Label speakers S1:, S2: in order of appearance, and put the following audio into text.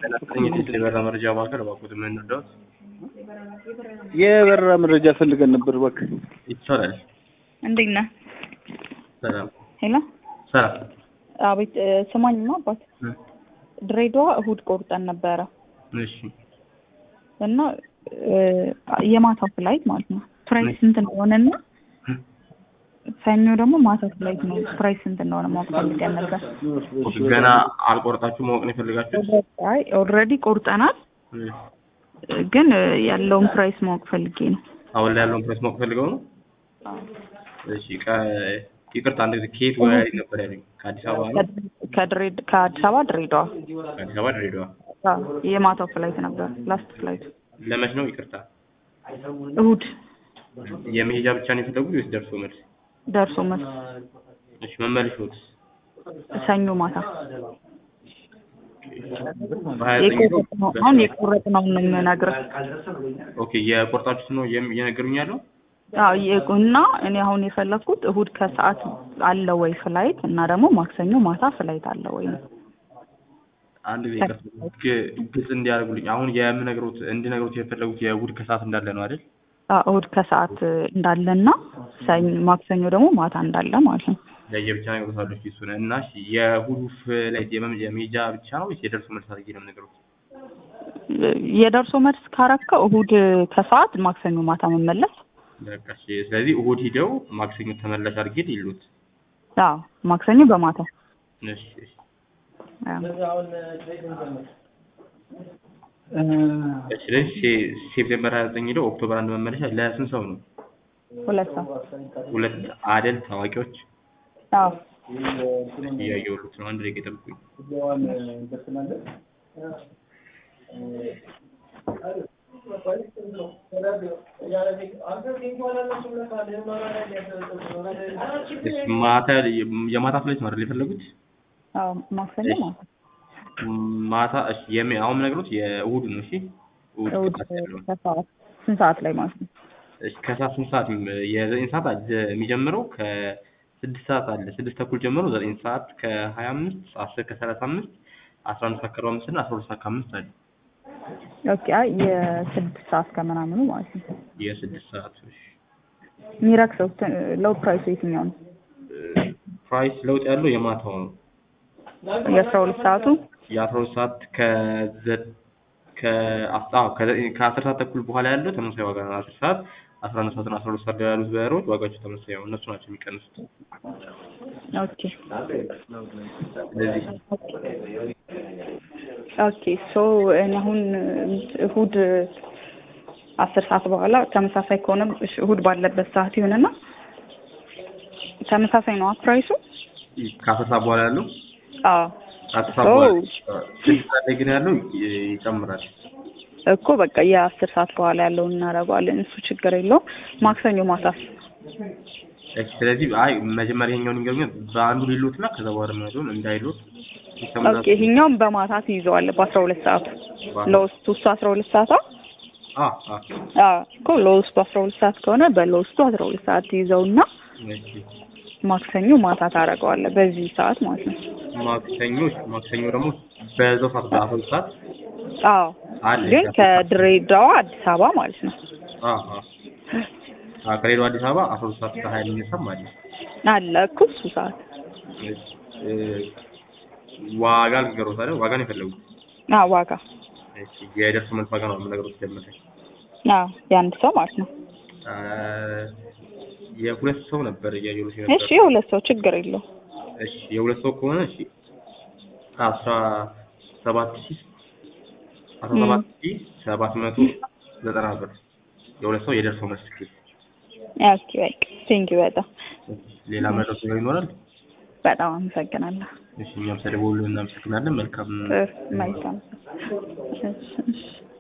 S1: የቴሌ በራ መረጃ ማዕከል እባክዎት ምን እንርዳዎት?
S2: የበረራ መረጃ ፈልገን ነበር እባክህ።
S1: ይቻላል።
S3: እንዴት ነህ?
S1: ሰላም
S3: ሄሎ
S1: ሰላም።
S3: አቤት እ፣ ስማኝማ አባት ድሬዳዋ እሁድ ቆርጠን ነበረ
S1: እሺ
S3: እና እ፣ የማታ ፍላይት ማለት ነው ፕራይስ ስንት እንደሆነና ሰኞ ደግሞ ማታ ፍላይት ነው ፕራይስ ስንት እንደሆነ ማወቅ ፈልገን ነበር።
S1: ገና አልቆረጣችሁ ማወቅ ነው የፈለጋችሁት?
S3: አይ ኦልሬዲ ቆርጠናል
S1: እ፣
S3: ግን እ፣ ያለውን ፕራይስ ማወቅ ፈልጌ ነው።
S1: አሁን ላይ ያለውን ፕሬስ ማወቅ ፈልገው ነው? እሺ ቀ- ይቅርታ አንድ ጊዜ ከየት ወደ ነበር ያለኝ? ከአዲስ አበባ ነው?
S3: ከድሬድ ከአዲስ አበባ ድሬዳዋ
S1: ከአዲስ አበባ ድሬዳዋ።
S3: አዎ፣ የማታው ፍላይት ነበር ላስት ፍላይት
S1: ለመች ነው? ይቅርታ
S3: እሁድ
S1: የመሄጃ ብቻ ነው የፈለጉት ወይስ ደርሶ መልስ?
S3: ደርሶ መልስ
S1: እሺ መመልሾት
S3: ሰኞ ማታ
S1: በሀያ ዘጠኝ ነው?
S3: የቆረጥነው አሁን የቆረጥነውን ነው የምነግርህ።
S1: ኦኬ የቆርጣችሁት ነው የም- እየነገሩኝ ያለው?
S3: አዎ የ- እና እኔ አሁን የፈለኩት እሁድ ከሰዓት አለ ወይ ፍላይት እና ደግሞ ማክሰኞ ማታ ፍላይት አለ ወይ ነው።
S1: አንድ ጊዜ ይቅርታ ግ- ግልጽ እንዲያደርጉልኝ አሁን የምነግሮት እንዲነግሮት የፈለጉት የእሑድ ከሰዓት እንዳለ ነው አይደል?
S3: አዎ እሁድ ከሰዓት እንዳለና ሰኞ ማክሰኞ ደግሞ ማታ እንዳለ ማለት ነው።
S1: ለየብቻ ነግሮታለሁ እሱ እሱን እና እሺ የእሑዱ ፍላይት የመ- የመሄጃ ብቻ ነው ወይስ የደርሶ መልስ አድርጌ ነው የምነግሮት?
S3: የደርሶ መልስ ካረከው እሁድ ከሰዓት ማክሰኞ ማታ መመለስ።
S1: በቃ እሺ ስለዚህ እሑድ ሂደው ማክሰኞ ተመላሽ አድርጌ ይሉት።
S3: አዎ ማክሰኞ በማታ
S1: እሺ እሺ
S3: አዎ።
S1: እሺ ስለዚህ ሴ- ሴፕቴምበር 29 ሄደው ኦክቶበር አንድ መመለሻ ለስንት ሰው ነው?
S3: ሁለት ሰው
S1: ሁለት አደል ታዋቂዎች
S3: አዎ
S1: እያየሁት ነው። አንድ ደቂቃ ይጠብቁኝ። እሺ ማታ የማታ ፍላይት ነው አይደል የፈለጉት?
S3: አዎ ማክሰኞ ማታ
S1: ማታ እሺ የሚ አሁን የምነግሮት የእሑድ ነው። እሺ እሑድ
S3: እሁድ
S1: ከሰዓት ያለው ነው።
S3: ከሰዓት ስንት ሰዓት ላይ ማለት ነው?
S1: እሺ ከሰዓት ስንት ሰዓት የሚ- የዘጠኝ ሰዓት አለ የሚጀምረው ከስድስት ሰዓት አለ ስድስት ተኩል ጀምሮ ዘጠኝ ሰዓት ከሀያ አምስት አስር ከሰላሳ አምስት አስራ አንድ ሰዓት ከአርባ አምስት እና አስራ ሁለት ሰዓት ከአምስት አለ
S3: ኦኬ አይ የስድስት ሰዓት ከምናምኑ ማለት ነው።
S1: የስድስት ሰዓት እሺ
S3: የሚረክሰው ሎው ፕራይሱ የትኛው ነው?
S1: ፕራይስ ለውጥ ያለው የማታው ነው።
S3: የአስራ ሁለት ሰዓቱ
S1: የአስራ ሁለት ሰዓት ከዘ ከአስራ አዎ ከዘጠኝ ከአስር ሰዓት ተኩል በኋላ ያለው ተመሳሳይ ዋጋ ነው። አስር ሰዓት አስራ አንድ ሰዓት እና አስራ ሁለት ሰዓት ላይ ያሉት በሮች ዋጋቸው ተመሳሳይ ነው። እነሱ ናቸው የሚቀንሱት።
S3: ኦኬ
S1: ስለዚህ
S3: ኦኬ ሶ እኔ አሁን እሁድ አስር ሰዓት በኋላ ተመሳሳይ ከሆነ እሺ፣ እሁድ ባለበት ሰዓት ይሁንና ተመሳሳይ ነው ፕራይሱ?
S1: ከአስር ሰዓት በኋላ ያለው
S3: አዎ
S1: ከአስር ሰዓት
S3: ኦ
S1: በኋላ ስድስት ሰዓት ላይ ግን ያለው ይ- ይጨምራል።
S3: እኮ በቃ የአስር ሰዓት በኋላ ያለውን እናደርገዋለን። እሱ ችግር የለውም። ማክሰኞ ማታስ
S1: እሺ ስለዚህ አይ መጀመሪያ ይሄኛውን ይገርኛል በአንዱ ሊሉት እና ከዛ በኋላ የሚያደውን እንዳይሉት ሲስተሙን
S3: ኦኬ ይሄኛውም በማታ ትይዘዋለህ በአስራ ሁለት ሰዓቱ ለውስጡ እሱ አስራ ሁለት ሰዓቷ
S1: አ አ
S3: አዎ እኮ ለውስጡ አስራ ሁለት ሰዓት ከሆነ በለውስጡ አስራ ሁለት ሰዓት ትይዘውና
S1: እሺ
S3: ማክሰኞ ማታ ታደርገዋለህ በዚህ ሰዓት ማለት ነው።
S1: ማክሰኞ ማክሰኞ ደግሞ በዛው ሰዓት በአስራ ሁለት ሰዓት
S3: አዎ
S1: አለ
S3: ግን ከድሬዳዋ አዲስ አበባ ማለት ነው
S1: አ አ አ ከሌላው አዲስ አበባ አስራ ሁለት ሰዓት ከሀያ የሚነሳም አለ።
S3: አለ እኮ እሱ ሰዓት
S1: እሺ እ ዋጋ ልንገሮት አይደል? ዋጋ ነው የፈለጉት?
S3: አዎ ዋጋ
S1: እሺ የደርሶ መልስ ዋጋ ነው የምነግሮት ጀመረ
S3: አዎ የአንድ ሰው ማለት ነው።
S1: አ የሁለት ሰው ነበር እያየሁት ነበር።
S3: እሺ የሁለት ሰው ችግር የለው
S1: እሺ የሁለት ሰው ከሆነ እሺ አስራ ሰባት ሺህ አስራ ሰባት ሺህ ሰባት መቶ ዘጠና ብር የሁለት ሰው የደርሶ መልስ ትኬት።
S3: ኦኬ በቃ ቴንኪው በጣም
S1: ሌላ መድረስ ነገር ይኖራል?
S3: በጣም አመሰግናለሁ።
S1: እሺ እኛም ስለደወሉ እናመሰግናለን። መልካም
S3: ጥሩ መልካም እሺ እሺ